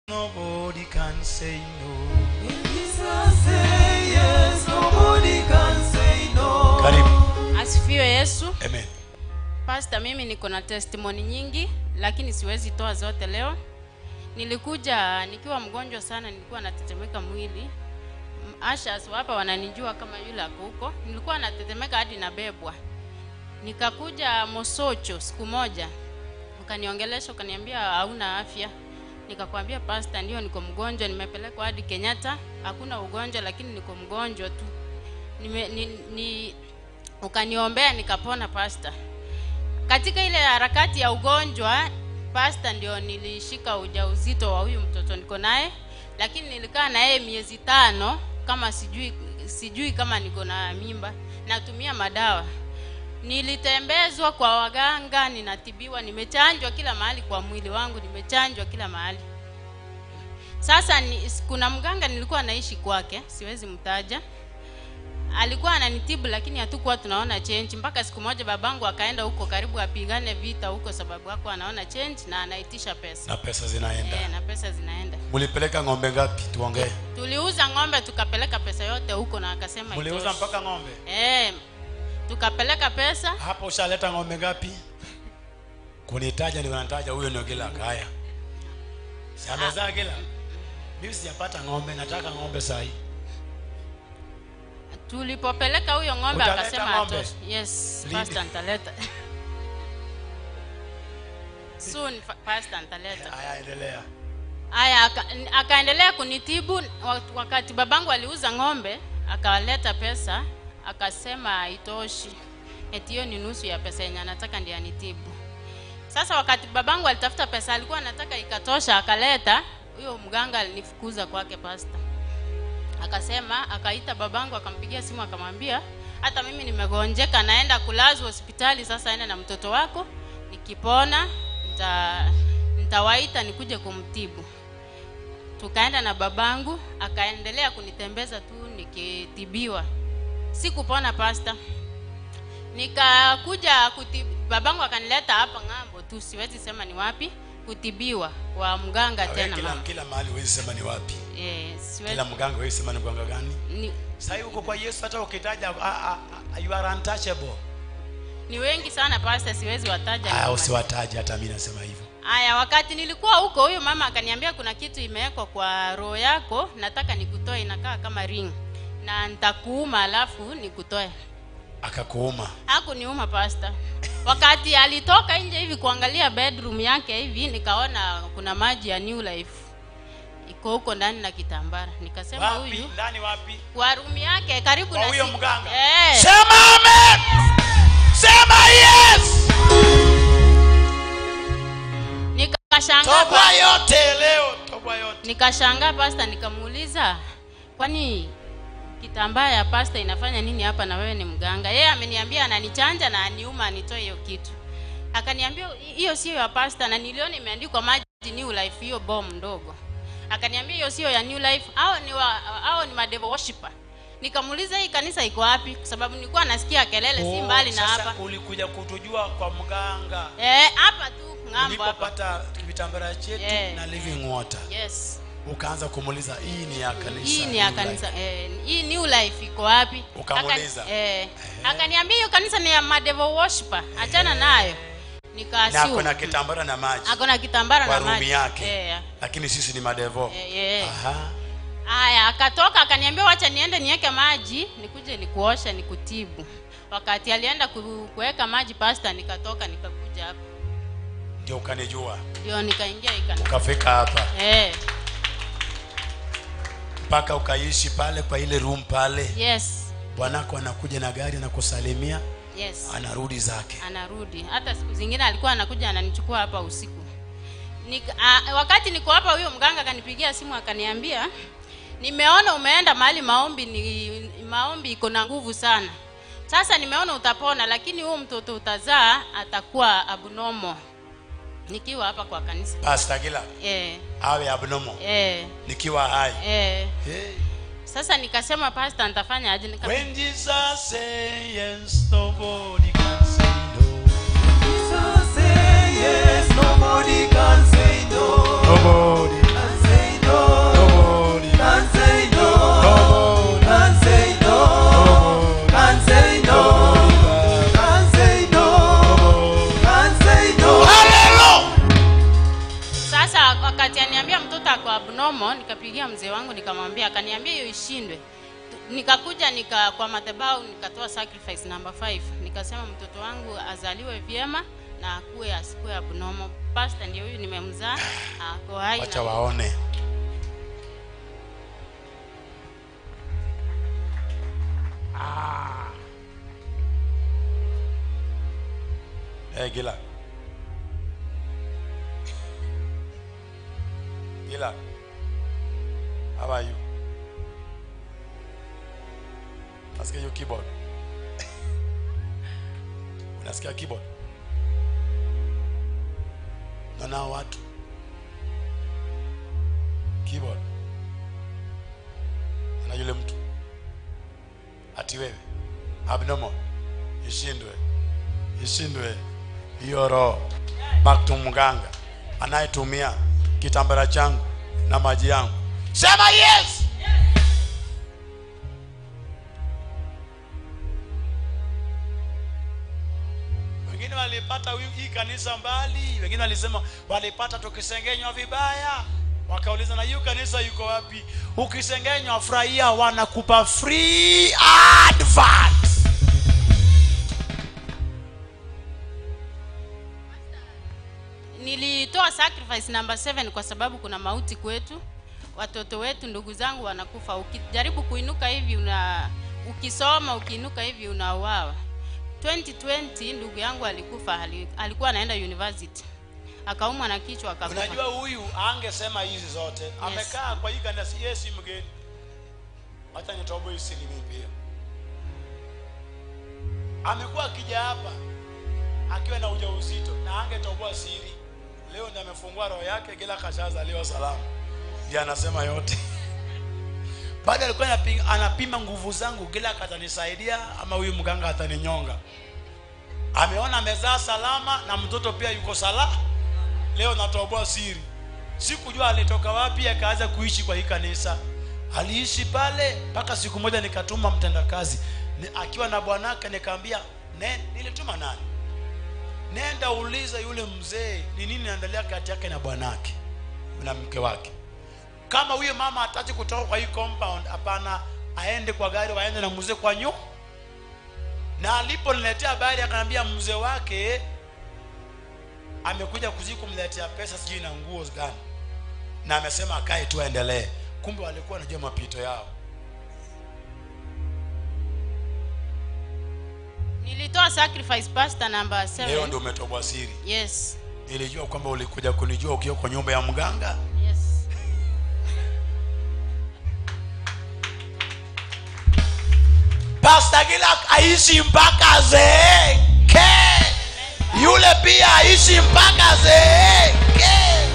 nobody can say no. When Jesus say yes, nobody can say no. Karibu. asifiwe yesu Amen. pasta mimi niko na testimoni nyingi lakini siwezi toa zote leo nilikuja nikiwa mgonjwa sana nilikuwa natetemeka mwili M- ashas hapa wananijua kama yule ako huko nilikuwa natetemeka hadi nabebwa nikakuja mosocho siku moja ukaniongelesha ukaniambia hauna afya nikakwambia pasta ndio niko mgonjwa nimepelekwa hadi kenyatta hakuna ugonjwa lakini niko mgonjwa tu nime, ni, ni, ukaniombea nikapona pasta katika ile harakati ya ugonjwa pasta ndio nilishika ujauzito wa huyu mtoto niko naye lakini nilikaa na yeye miezi tano kama sijui sijui kama niko na mimba natumia madawa nilitembezwa kwa waganga ninatibiwa nimechanjwa kila mahali kwa mwili wangu nimechanjwa kila mahali sasa ni, kuna mganga nilikuwa naishi kwake siwezi mtaja alikuwa ananitibu lakini hatukuwa tunaona change mpaka siku moja babangu akaenda huko karibu apigane vita huko sababu hako anaona change na anaitisha pesa Na pesa zinaenda. e, na pesa zinaenda Mulipeleka ng'ombe ngapi? Tuongee. tuliuza ng'ombe tukapeleka pesa yote huko na akasema Muliuza itoshi. mpaka ng'ombe. e, tukapeleka pesa Hapo ushaleta ng'ombe ngapi? Kunitaja ndio nataja huyo ndio kila kaya. Si amezaa kila. Mimi sijapata ng'ombe, nataka ng'ombe saa hii. tulipopeleka huyo ng'ombe Utaleta akasema ng'ombe? atoshi yes Lini? pastor nitaleta soon fa- pastor nitaleta Haya endelea. Aya, aka- akaendelea kunitibu wa- wakati babangu aliuza ng'ombe, akaleta pesa, akasema haitoshi, eti hiyo ni nusu ya pesa yenye anataka ndiye anitibu. Sasa wakati babangu alitafuta pesa, alikuwa anataka ikatosha, akaleta huyo mganga alinifukuza kwake pasta. Akasema, akaita babangu, akampigia simu, akamwambia hata mimi nimegonjeka, naenda kulazwa hospitali, sasa enda na mtoto wako, nikipona nita nitawaita nikuje kumtibu tukaenda na babangu akaendelea kunitembeza tu nikitibiwa sikupona pasta nikakuja kuti, babangu akanileta hapa ng'ambo tu siwezi sema ni wapi kutibiwa kwa mganga Wewe tena kila mama. kila mahali huwezi sema ni wapi. Eh, siwezi, Kila mganga huwezi sema ni mganga gani. ni, Sasa hivi uko kwa Yesu hata ukitaja ah, ah, ah, you are untouchable. ni wengi sana pasta siwezi wataja Ah, ni usiwataje hata mimi nasema hivyo. Aya, wakati nilikuwa huko, huyo mama akaniambia kuna kitu imewekwa kwa roho yako, nataka nikutoe, inakaa kama ring na nitakuuma, alafu nikutoe. Akakuuma. Hakuniuma pasta. Wakati alitoka nje hivi kuangalia bedroom yake hivi, nikaona kuna maji ya New Life iko huko ndani na kitambara, nikasema Wapi? huyu Ndani wapi? kwa room yake karibu Kwa na huyo si- mganga? eh, Sema amen. Sema yes. nikashangaa Toba pa- yote leo, toba yote. nikashangaa pasta nikamuuliza kwani kitambaa ya pasta inafanya nini hapa na wewe ni mganga yeye ameniambia ananichanja na aniuma anitoe hiyo kitu akaniambia hiyo sio ya pasta na niliona imeandikwa maji new life hiyo bom ndogo akaniambia hiyo sio ya new life au ni wa, hao ni madevo worshiper nikamuuliza hii kanisa iko wapi kwa sababu nilikuwa nasikia kelele si Oh, mbali na sasa hapa ulikuja kutujua kwa mganga eh hapa tu ng'ambo hapa ulipopata vitambara chetu Yeah. na living water yes ukaanza kumuuliza hii ni ya kanisa hii ni ya New Life. kanisa eh, hii new life iko wapi Ukamuuliza? Aka- eh, akaniambia hiyo kanisa ni ya madevo worshiper achana nayo na nikaasiu ako na kitambara na maji ako na kitambara kwa na rumi maji yake eh, lakini sisi ni madevo eh, eh. Aha. haya akatoka akaniambia wacha niende niweke maji nikuje nikuosha nikutibu wakati alienda ku- kuweka maji pasta nikatoka nikakuja hapa ndio ukanijua ndio nikaingia ikani ukafika hapa eh, mpaka ukaishi pale kwa ile room pale yes bwanako anakuja na gari anakusalimia yes anarudi zake anarudi hata siku zingine alikuwa anakuja ananichukua hapa usiku Nika, a, wakati niko hapa huyo mganga akanipigia simu akaniambia nimeona umeenda mahali maombi ni maombi iko na nguvu sana sasa nimeona utapona lakini huyu mtoto utazaa atakuwa abnormal nikiwa hapa kwa kanisa pasta kila eh, awe abnormal eh, nikiwa hai eh. hey. sasa nikasema pasta nitafanya aje Nika- when jesus say yes nobody can say no Jesus say yes, nobody can say no. nobody Can say abnormal nikapigia mzee wangu nikamwambia akaniambia hiyo ishindwe Tu- nikakuja nika kwa madhabahu nikatoa sacrifice number 5 nikasema mtoto wangu azaliwe vyema na akuwe asikuwe abnormal pastor ndio huyu nimemzaa ako hai wacha na- waone Ah. Eh, Gila. Gila. How are you? Nasikia hiyo keyboard. Unasikia keyboard? Naona watu keyboard na yule mtu ati wewe abnormal ishindwe ishindwe hiyo roho back to mganga anayetumia kitambara changu na maji yangu sema yes wengine walipata wi- hii kanisa mbali wengine walisema walipata tukisengenywa vibaya wakauliza na hiyo kanisa yuko wapi ukisengenywa furahia wanakupa free advert nilitoa sacrifice number 7 kwa sababu kuna mauti kwetu watoto wetu ndugu zangu wanakufa ukijaribu kuinuka hivi una ukisoma ukiinuka hivi unauawa 2020 ndugu yangu alikufa ali- alikuwa anaenda university akaumwa na kichwa akakufa unajua huyu angesema hizi zote amekaa kwa hii kanisa yeye si mgeni hata nitobo isini mimi pia amekuwa akija hapa akiwa na ujauzito na angetoboa siri leo ndiye amefungua roho yake kila kashazaliwa salama ndiye anasema yote baada alikuwa anapi- anapima nguvu zangu kila katanisaidia ama huyu mganga ataninyonga ameona amezaa salama na mtoto pia yuko salama leo natoboa siri sikujua alitoka wapi akaanza kuishi kwa hii kanisa aliishi pale mpaka siku moja nikatuma mtendakazi Ni- akiwa na bwanake nikaambia "Ne- nilituma nani nenda uliza yule mzee ni nini naendelea kati yake na bwanake na mke wake kama huyo mama hataki kutoka kwa hii compound hapana aende kwa gari waende na mzee kwa nyu na aliponiletea habari akaniambia mzee wake amekuja kuzi kumletea pesa sijui na nguo gani na amesema akae tu aendelee kumbe walikuwa wanajua mapito yao nilitoa sacrifice pastor number leo 7 ndio umetoboa siri yes nilijua kwamba ulikuja kunijua ukiwa kwa nyumba ya mganga yes Pastor Gilak aishi mpaka zeeke, yule pia aishi mpaka zeeke.